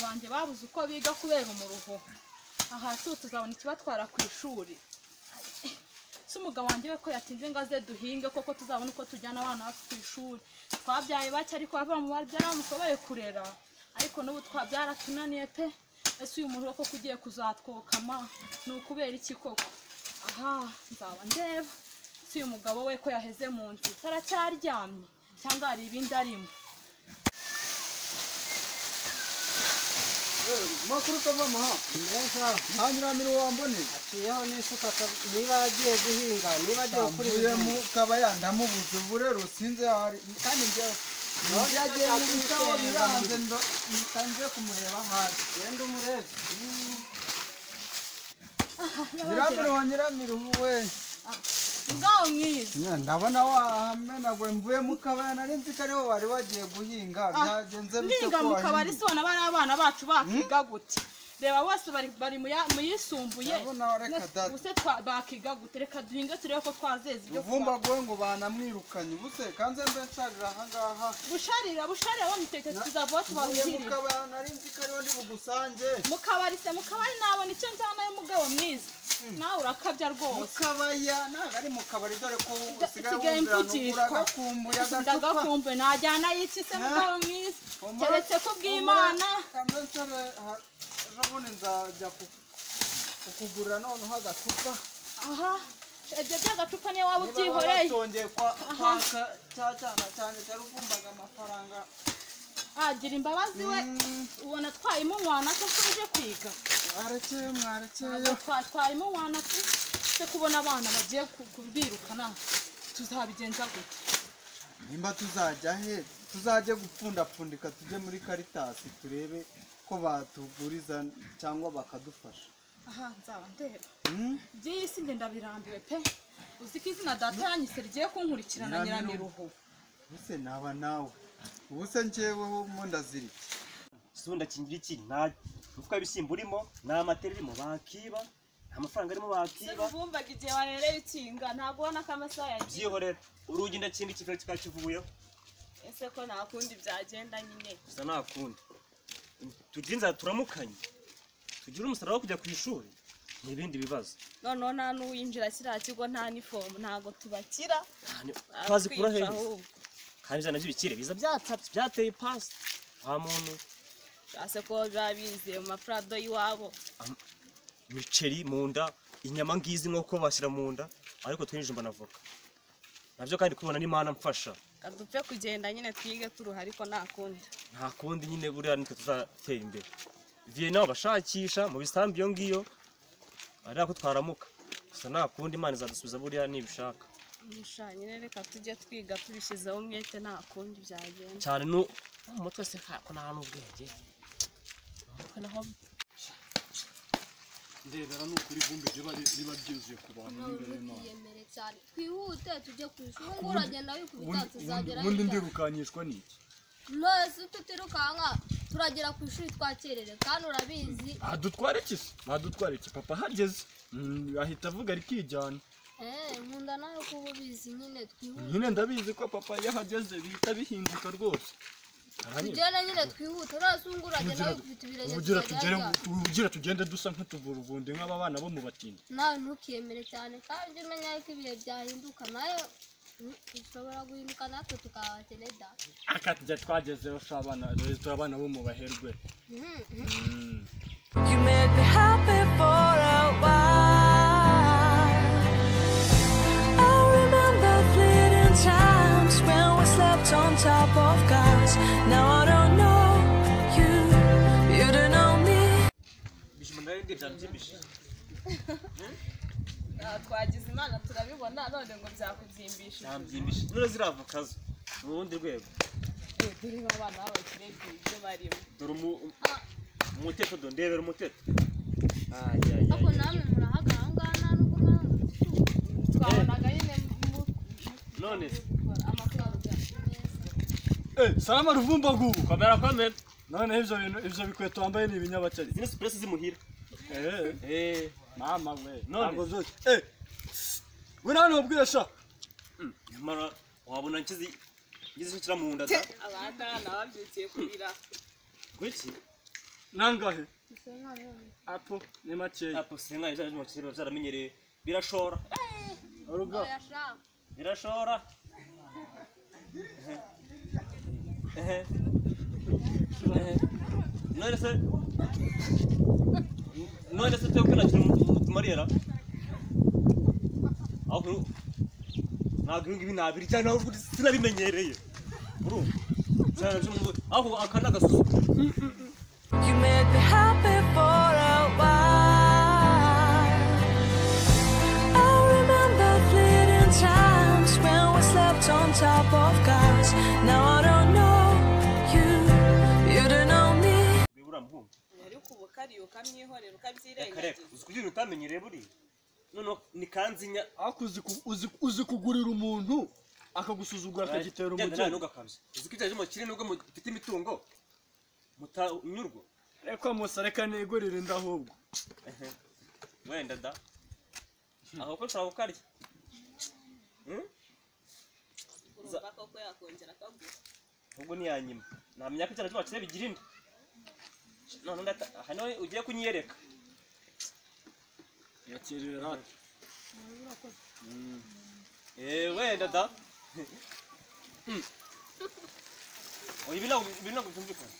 banjye babuze uko biga kubera umuruho aha tu tuzabona ikibatwara ku ishuri si umugabo wanjye we ko yatinze ngo aze duhinge koko tuzabona uko tujyana abana bacu ku ishuri twabyaye bake ariko abava mu babyara bamusoboye kurera ariko n'ubu twabyara tunaniye pe ese uyu muruho koko ugiye kuzatwokama ni ukubera iki koko aha nzaba ndeba si uyu mugabo we ko yaheze mu nzu taracyaryamye cyangwa hari ibindi arimo amakuru utavamo ha neza nta nyiramiro wamboneye aciyeho n'isuka aka- niba agiye guhinga niba agiye gukora mvuye mu kabaya ndamubuze ubu rero sinzi aho ari kandi njyewe Ntabwo byagiye mu byatuma bitabo utera biranze ndo ntangiye kumureba hasi genda umurebe nyiramiro wa nyiramiro we ngaho mwiza Nya, ndabona wahamenaguwe mvuye mu kabaya nari nzi ko ariho wari wagiye guhinga byagenze bite niga ko mu kabari wahinze si bona bari abana bacu bakiga gute reba bose bari bari mu ya- mu yisumbuye Ndabona reka data. ubuse twa- bakiga gute reka duhinge turebe ko twazeza ibyo twa- uvumbaguwe ngo banamwirukanye ubuse kanze mbe nsharira ahangaha busharira busharira bo muteke tuzavaho mvuye mu tubahirire kabaya nari nzi ko ariho ndi bugusange mu kabari se mu kabari nabona icyo njyanayo mugabo mwiza nawe urakabya rwose mukabaya ntabwo ari mu kabari dore ko Da- usigaye usigaye wumvira mvugishwa. nugura agakumbuye agacupa ndagakumbuye najyana yiki se mugabo mwiza keretse ko bw'imana ejobundi nzajya kukugurira noneho agacupa aha ibyo by'agacupa niyo waba niba baba ubyihoreye batongeye kwa Aha. kwaka cya cyana cyane cyari uvumbaga amafaranga agira imbabazi we Mm. ubona twayemo umwana ko tuje kwiga mwarekeye mwarekeyeyo Ntabwo twatwayemo umwana pe se kubona abana bagiye ku- kubirukana tuzabigenza gute nimba tuzajya he tuzajye gupfundapfundika tujye muri karitasi turebe ko batuguriza cyangwa bakadufasha aha nzaba ndeba Hmm? by'iyi si nde ndabirambiwe pe uzi ko izina data yanyise rigiye kunkurikirana nyiramiruho ubuse naba nawe ubuse njyeweho mu ndazirike isunda kingira iki nta mufuka w'ibishyimbo urimo nta matera irimo bakiba nta mafaranga arimo se bakiba bumvaga igihe warereye ikinga ntabwo ubona ko amasaha yagiye byihorera urugi ndakindi kiva kikakivuyeho ese ko nta kundi byagenda nyine gusa nta kundi tugire inzara turamukanye tugire umusaruro wo kujya ku ishuri ni ibindi bibazo noneho nta n'uwinjira kiriya kigo nta n'ifomu ntago tubakira Kandi twazikura Aratwica hehe ahubwo kandi ijana by'ibikire biza byatapye byateye ipasi nta muntu byase ko biba biziye mu mafurado y'iwabo imiceri mu nda inyama ngizi nk'uko bashyira mu nda ariko twinjijwe na voka nabyo kandi kubona n'imana mfasha Reka dupfe kugenda nyine twige turuha ariko nta kundi nta kundi nyine buriya nitwe tuzatera imbere viye bashakisha mu bisambu iyo ngiyo ari ako twaramuka gusa nta kundi imana izadusubiza buriya nibishaka Musha nyine reka tujye twiga tubishyizeho umwete nta kundi byagenda cyane no mu mutwe se ko nta n'ubwenge mu mutwe naho ndebera ni ukuri vumbi riba riba ryuzuye ku bantu n'imbere y'imana twiyemere cyane twihute tujye ku ishuri ngo uragenda wikubita Ubundi- tuzagera ubundi ndirukanishwa n'iki nose tutirukanka turagera ku ishuri twakerere kandi urabizi adutwara iki se adutwara iki papa ahageze Mm, ahita avuga rikijyana eh nkunda nawe kuba ubizi nyine twihute nyine ndabizi ko papa iyo ahageze bihita bihinduka rwose Aranyumva? tugende nyine twihute nose ubu uragenda Ubugira- wikubita ibirenge ubugira tugere tuzagera ubugira tugende dusa nk'utuvuruvundi nk'aba bana bo mu batindi nawe ntukiyemere cyane kandi umenya yuko ibihe byahinduka nayo ushobora guhinduka natwe tukabakene da aka tujya twagezeho si abana rero turi abana bo mu baherwe Mhm. Mm. You made me happy for a while. I remember fleeting times when we slept on top of cars. Now I don't know you, you don't know me. bijima nari ndebye byambyimishije twagize imana turabibona none ngo byakubyimbisha byambyimishije none ziriya voka zo mu rundi rwego turiho abana b'abakire ibyo barimo dore umu- um- umuteto do ndebera umuteto ariko namwe murahagaze aha ngaha nta n'ubwo mpamvu twabonaga nyine mu none se Eh, salama ruvumbagubu komera komera noneho ibyo bintu ibyo bikweto wambaye ni ibinyabakeri zino sipuresi zimuhira Eh. eee mama we None? ntabwo byose eh we nta nubwire sha nyamara wabona nshyize ngize icyo nshyira mu nda da abana babyukiye kurira kuki nangahe gusa nanone apo ni makeya apo singa izaje mu kiriro zaramenyereye birashora urugo oya sha birashora Ehe. Ehe. none se none se twebwe nakira mutumarira aho ntabwo ibi ngibi nabirya nawe uvuga uti sinabimenyereye urumva Sinabyo- aho aka ni agasusuko You make me happy for a while. I remember fleeting times when we slept on top of cars. Now I don't know you, you don't know me. bibura muhungu ariko ubu kariyo ukamwihorera reka reka ukabyirengagiza uzi kugira utamenyereye buriya noneho ni kanzinya ariko uzi ku- uzi- uzi kugurira umuntu akagusuzugura akagitera Genda nawe umugeni ntugakabye. uzi ko ibyaje mukire nubwo mufite imitungo mutanyurwa reka musa reka negurire inda ahubwo wenda da aho ko nshobora kukarya Hmm? urumva koko yakongera akagura ubwo ni yanyuma namenya ko icyana cy'abakire bigira inda none ndata- aha niho ugiye kunyiyereka yakerera hato Eh, wenda da Hmm. oya ibi ntabwo ibi ntabwo byumvikana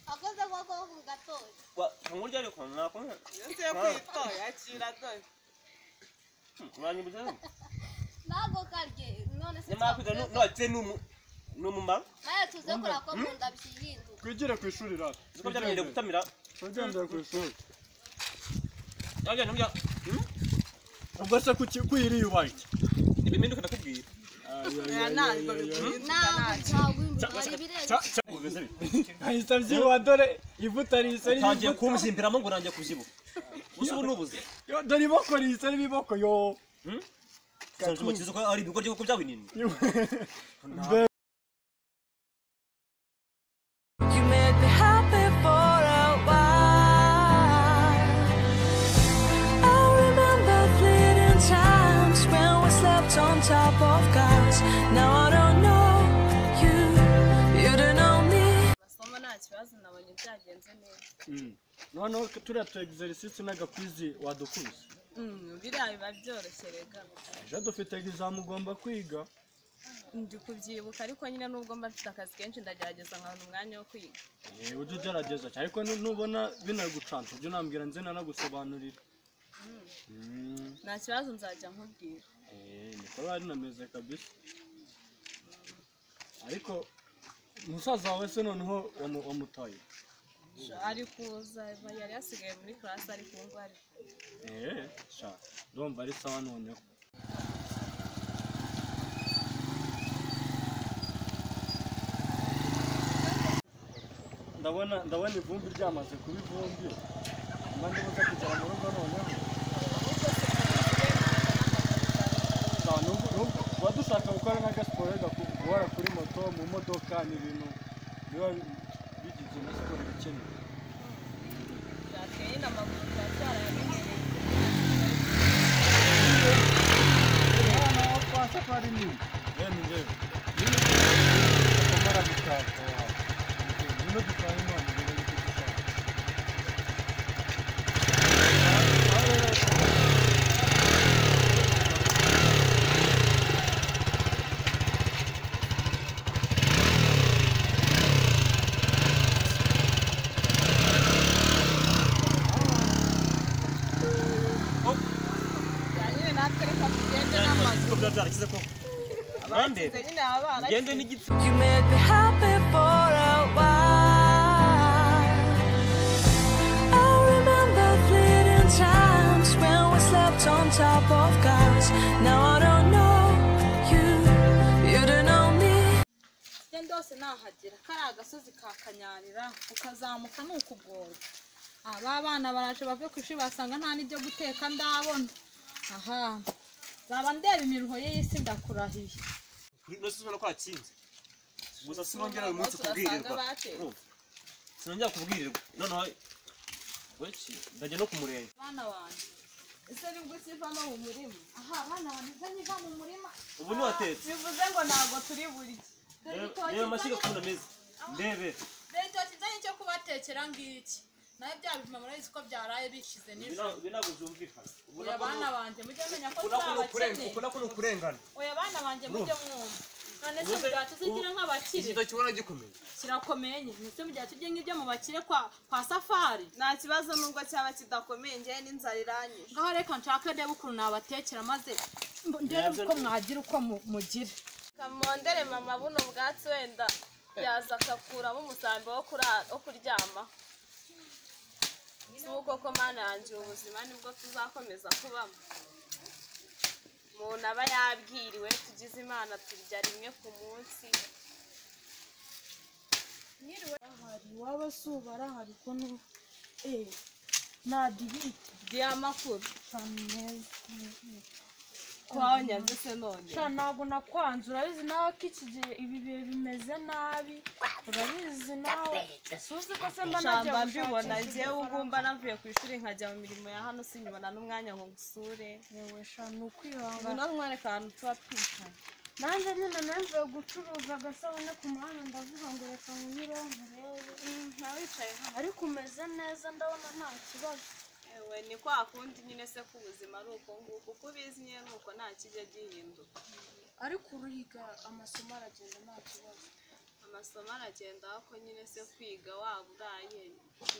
akoze koko ku gatoki Wa- kangura iryo ariko nakumva iyo ngiye kwitwa yakira dore uranyibutsa ntabwo karye none se nyamara kwiga twavuze- n'abakire ni umu- ni umumaro nawe tuze kurako mu nda bihinduka twigire ku ishuri rato uzi ko byamenyereye gutamira twagendera ku ishuri nabyo nabyo ubwo se kuki kwiriye ubake ibiminduka ndakubwira aya ntabwo bigihinduka ntabwo ntacyo ntabwo hari ibirenze ahita abyibuha dore ivuta risa utangiye n'ibivuta kumvimberamo ngo urangiye kubyibuha uzi ubu n'ubuze Yo, dore iboko risa n'ibiboko yo usanze umukizi ko ari ibigo by'uko byabinini Mbe- You make me happy for a while. I remember fleeting times when we slept on top of cars. Now I don't know you, you don't know me. amasomo nta kibazo nabonye byagenze neza Mm. noneho turiya tu exercise n'agakwizi wadukuze Mm, biriya biba byoroshye rega ejo dufite examen ugomba kwiga ndi kubyibuka ariko nyine nubwo mba mfite akazi kenshi ndagerageza nkabona umwanya wo kwiga Eh, ujye ugerageza cyane ariko nu- nubona binagucanca ujye unambwira nze nanagusobanurira Mm. nta kibazo nzajya nkubwira Eh, niko bari nameze kabisa ariko musaza wawe se noneho wamu- wamutaye ari kuza yari yasigaye muri karasi ariko ubu ngubu ari Eh, sha ndumva ari sawa noneho ndabona ndabona ivumbi ryamaze kuba ivumbi mba ndimo kugera mu rugo noneho Sha, n'ubu- n'ubu- tuba dushaka gukora n'agasiporo guhora kuri moto mu modoka ni ibintu biba bigize na siporo bikenewe byateye nyine amaguru biracyari ayamenyereye umwana wa kwa safari ni yemwe njyewe amara gutaka nino dutanga imana ngo ni kudutaka bya nyine natwe reka tugende n'amaguru ko biba byarakize ko Tugende abandere nyine baba barakize. ugende n'igitsi You make me happy for a while. I remember fleeting times when we slept on top of cars. Now I don't know you, you don't know me. genda hose nahagera kariya agasozi ka kanyarira ukazamuka ni ukugora aba bana baraje bave ku ishuri basanga nta n'ibyo guteka ndabona aha zaba ndeba imiruho ye y'isi ndakurahiye nose ubona ko hakinze gusa sinongera uyu munsi Umunsi kubwirirwa urasanga bateye. Urumva? sinongera kubwirirwa noneho weki ndajya no ku murenge bana banjye ese nibwo ukivamo mu murima aha bana banjye nzanye iva mu murima ubu niwatetse bivuze ngo ntabwo turi burye reba amashyiga ukuntu ameze ndebe mbega gutekera ngiki nawe bya bijuma murabizi ko byaraye bishize nijoro Bina- binago byumvikana oya bana banjye mujye mumenya ko Ubona ko ni ukurenga- tuzabakene ubona ko ni ukurengana oya bana banjye mujye mwumva none se Ubuze- mugihe tuzigira nk'abakire igito kibona gikomeye kirakomeye nyine ese mugihe tujye nk'ibyo mu bakire kwa kwa safari nta kibazo nubwo cyaba kidakomeye njyewe n'inzara iranyije ngaho reka nshake ndebe ukuntu nabatekera maze ndebe uko mwagira uko mu- mugira kamondere mama buno bwatsi wenda yaza akakuramo umusambi wo kurara- wo kuryama si uko ko mana yanjye ubu buzima nibwo tuzakomeza kubamo umuntu aba yabwiriwe tugize imana turya rimwe ku munsi hari waba si ubu arahari ko nu eh nta dibite diyamakuru meza kwawe nyanze se none sha ntabwo nakwanze urabizi nawe ko iki gihe ibi bihe bimeze nabi urabizi nawe suzi ko se mba nagiye shamba gushakisha mbibona ngewe ifaranga. ugumba navuye ku ishuri nkajya mu mirimo ya hano sinyibona n'umwanya ngo ngusure yewe sha ni ukwihangana ngwino nkwereka ahantu tuba twicanye nanjye nyine nemvuye gucuruza agasabune ku muhanda ndavuga ngo reka nkuyireho nkurebe nta wicaye hano ariko umeze neza ndabona nta kibazo Ewe ni kwa kundi nyine se k'ubuzima ari uko nguko uko ubizi nyine ni uko nta kijya gihinduka ariko uruhiga amasomo aragenda nta kibazo amasomo aragenda ako nyine se kwiga waba uraye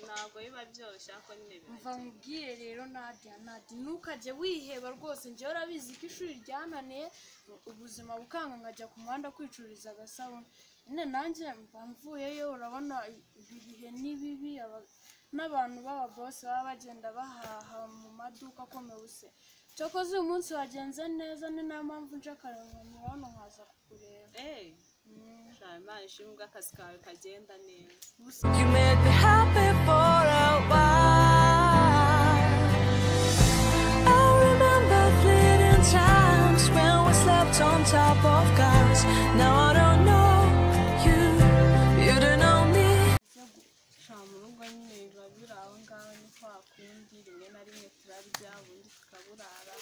ntabwo biba byoroshye ako nyine mva biragenda nkubwire rero nadia nadia ntukajye wiheba rwose njyewe urabizi ko ishuri ryananiye ubuzima bukanga nkajya ku muhanda kwicururiza agasabune nyine nanjye mva mvuyeyo urabona ibi bihe ni bibi aba- n'abantu b'ababose baba bagenda bahaha mu maduka akomeye use cyakoze uyu munsi wagenze neza ni nayo mpamvu nje akarenganira hano nkaza kukureba eee shaka imana ishimwe ubwo akazi kawe kagenda neza You made me happy for a while. I remember fleeting times when we slept on top of cars. Now I don't know you, you don't know me. nta mu rugo nyine biba biri aho ngaho ni kwa kundi rimwe na rimwe turarya ubundi tukaburara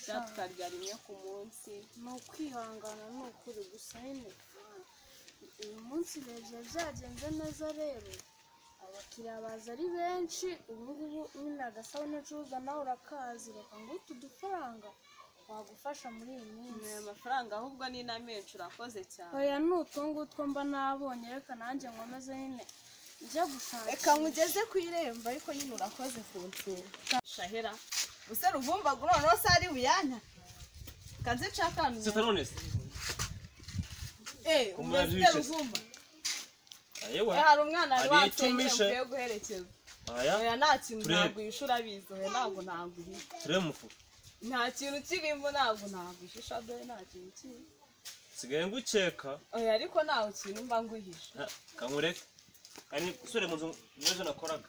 cyangwa tukarya rimwe ku munsi ni ukwihangana ni ukuri gusa nyine uyu munsi rero byagenze neza rero abakiriya baza ari benshi ubu ngubu nyine agasabune ucuruza nawe urakazi reka ngutu udufaranga wagufasha muri iyi minsi aya mafaranga ahubwo ni na menshi urakoze cyane oya ni utu ngutwo mba nabonye reka nanjye nkomeze nyine njya gushaka reka nkugeze ku irembo ariko nyine urakoze ku nshinga shahera use ruvumbagu noneho se ari buyanya kanze cakanu sita none se eh umwana umeze wicaye. ruvumba ayewe Eh, hari umwana wari Hari watumije icumishe. mvuye guherekeza aya oya nta kintu Turebe. ntabwo uyisha urabizi oya ntabwo ntabwo uyisha turebe mufu nta kintu kirimo ntabwo ntabwo uyisha dore nta kintu kirimo sigaye ngukeka oya ariko ntawe kintu mba nguhisha Ah, kankureke kandi usubire mu nzu n'ejo nakoraga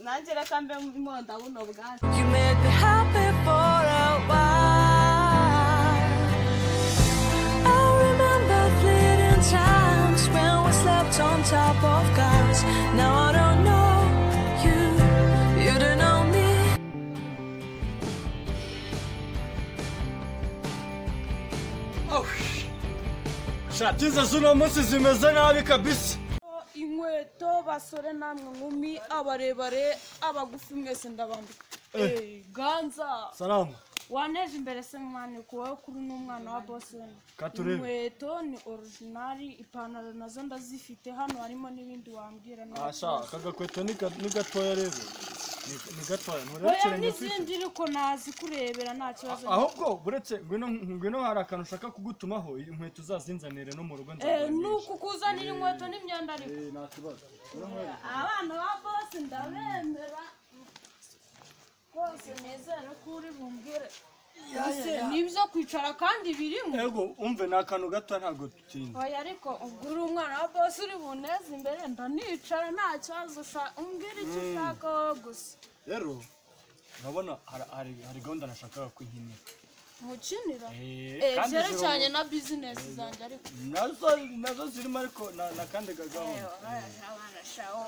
nanjye reka mbe mponda buno bwatsi You made me happy for a while. I remember fleeting times when we slept on top of cars. Now I don't know you, you don't know me. shati ze z'uno munsi zimeze nabi kabisa inkweto basore namwe nkumi abarebare abagufi mwese ndabambika Eh, ganza salamu waneje imbere se mwana ku wowe kuri n'umwana wa bose wenda Katurebe. inkweto ni orujinari ipantaro nazo ndazifite hano harimo n'ibindi wambwira nawe asha aka gakweto ni ga- ni gatoya rero Ni- ni gatoya oya nturekeranye ufite n'izindi ariko nazi kurebera nta kibazo ahubwo buretse ngwino ngwino hari akantu ushaka kugutumaho inkweto uzazinzanire no mu rugo Eh, nzabona ni uku kuzanira inkweto n'imyenda ariko nta kibazo abana ba bose ndabemera rwose nezere ko uri bumbwire ese nibyo kwicara kandi birimo yego umve ni akantu gatoya ntabwo dutinda oya ariko ubwo uri umwana wa bose uri buneze imbere ndanicara nta kibazo sha- umbwire icyo ushaka wowe gusa rero urabona hari- hari hari gahunda nashakaga kuyinyina ntukinira Eh, Eh, kandi ziri byerekeranye na bizinesi zanjye ariko nazo nazo zirimo ariko na- na kandi gahunda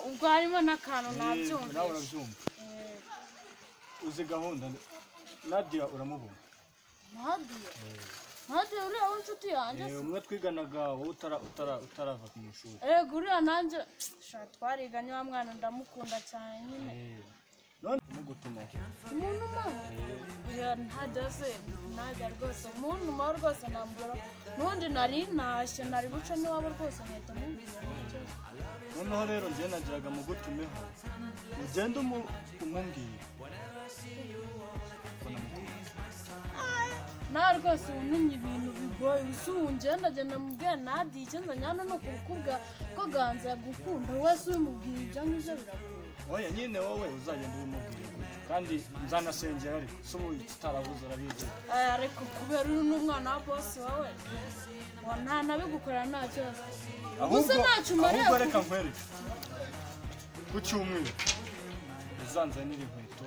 ubwo harimo n'akantu nawe nabyumvise urabyumva uzi gahunda nadia uramubona ntabwiye nade uriya w'inshuti yanjye Eh, umwe twiganaga wowe utara- utara- utarava ku ishuri ego uriya nanjye sha twariga niwa mwana ndamukunda cyane nyine none mugutuma umuntu umara uriya ntajya se ntajya rwose umuntu umara rwose nambura n'ubundi nari ntashye nari buce n'iwabo rwose nkahita mubwira noneho rero njye nagiraga mugutumeho ugende umu- umubwire nawe rwose wunamye ibintu bigoye gusa ubu ngendagenda mu bwe nadi icyenda nyana ni ukukubwa ko ganza yagukunda wese ubimubwira ibyo ngibyo biragoye oya nyine wowe uzagenda ubimubwire gutyo kandi nzanasengera ariko si ubu tutarabuze urabizi aya reka kubera uri n'umwana wa bosi wawe ngo nta nabigukorera nta kibazo gusa ntacyo umariye ahubwo reka nkwereke ku cyumweru uzanzanira inkweto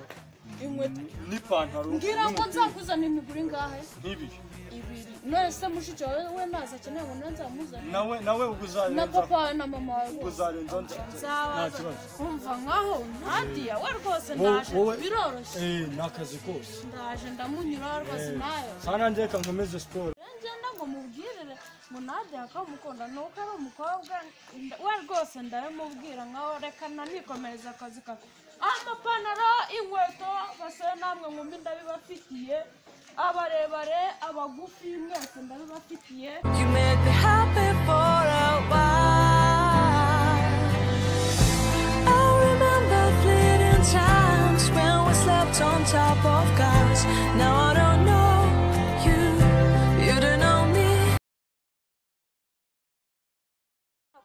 inkweto n- n'ipantaro mbwira ngo n'umupira. nzakuzanira imigura ingahe nk'ibi ibiri none mushiki wawe we ntazi akeneye ngo nawe nzamuzanire nawe nawe ubwo na uzarenza papa wawe na mama wawe bose uzarenza nza- nzabaza kumva nkaho ntadiya we rwose ndaje biroroshye eh ni akazi kose ndaje ndamunyura rwose nayo sana njye reka nkomeze siporo ngenda ngo mubwirire ngo nadiya ko mukunda ni uko ari umukobwa nda- we rwose ndabimubwira nkaho reka nanikomereza akazi kawe amapantaro inkweto basore namwe mwumbi ndabibafitiye abarebare abagufi mwese ndabibafitiye You make me happy for a while. I remember fleeting times when we slept on top of cars. Now I don't know you, you don't know me.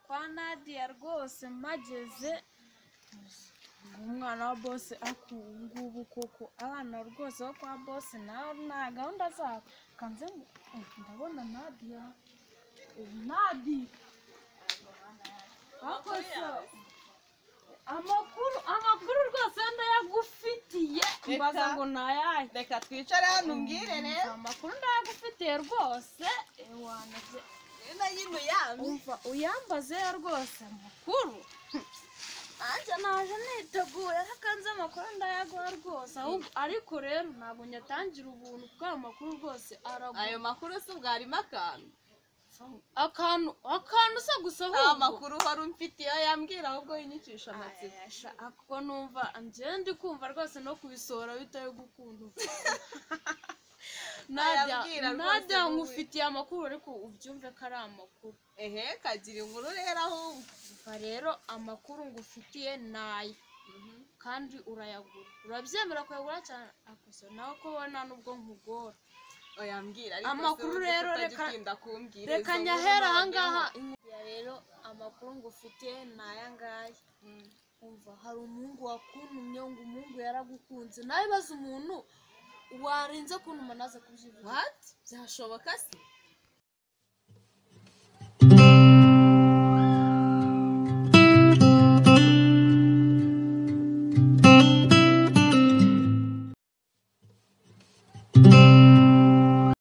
kwa nadiya rwose mageze umwana wa bose aku ngubu koko abana rwose bo kwa bose nawe nta gahunda zabo kanze ngo "Eh, ndabona nadiya Eh, nadi akosa amakuru amakuru rwose ndayagufitiye mbaza ngo nayahe reka twicare hano umbwire rero amakuru ndayagufitiye rwose Eh, wanaze ino yino yamye umva uyambaze rwose amakuru nanjye naje nitegura kanze amakuru ndayaguha rwose ahubwo ariko rero ntabwo nyatangira ubuntu kuko ayo makuru rwose aragura ayo makuru si ubwarimo akantu akantu akantu se gusa nta ahubwo makuru wari umfitiye yambwira ahubwo yinyicisha amatsiko Ayasha, ako numva ngende kumva rwose no kubisohora bitaye gukunda Nadia, Ayabwira rwose Nadia wowe. nkufitiye amakuru ariko ubyumve ko ari amakuru ehe kagira inkuru rero ahubwo umva rero amakuru ngufitiye ni aya kandi urayagura urabyemera kuyagura cyane akoso nawe ko ubona nubwo nkugora oyambwira ariko Amakuru se rero utajya reka- utinda kumbwira reka izo nkuru nyahera nabonyeho. ahangaha Iya rero amakuru ngufitiye ni aya ngaya umva hari umuhungu wakuntumye ngo umuhungu yaragukunze nawe baza umuntu warinze kuntuma naze kubyivuga What? byashoboka se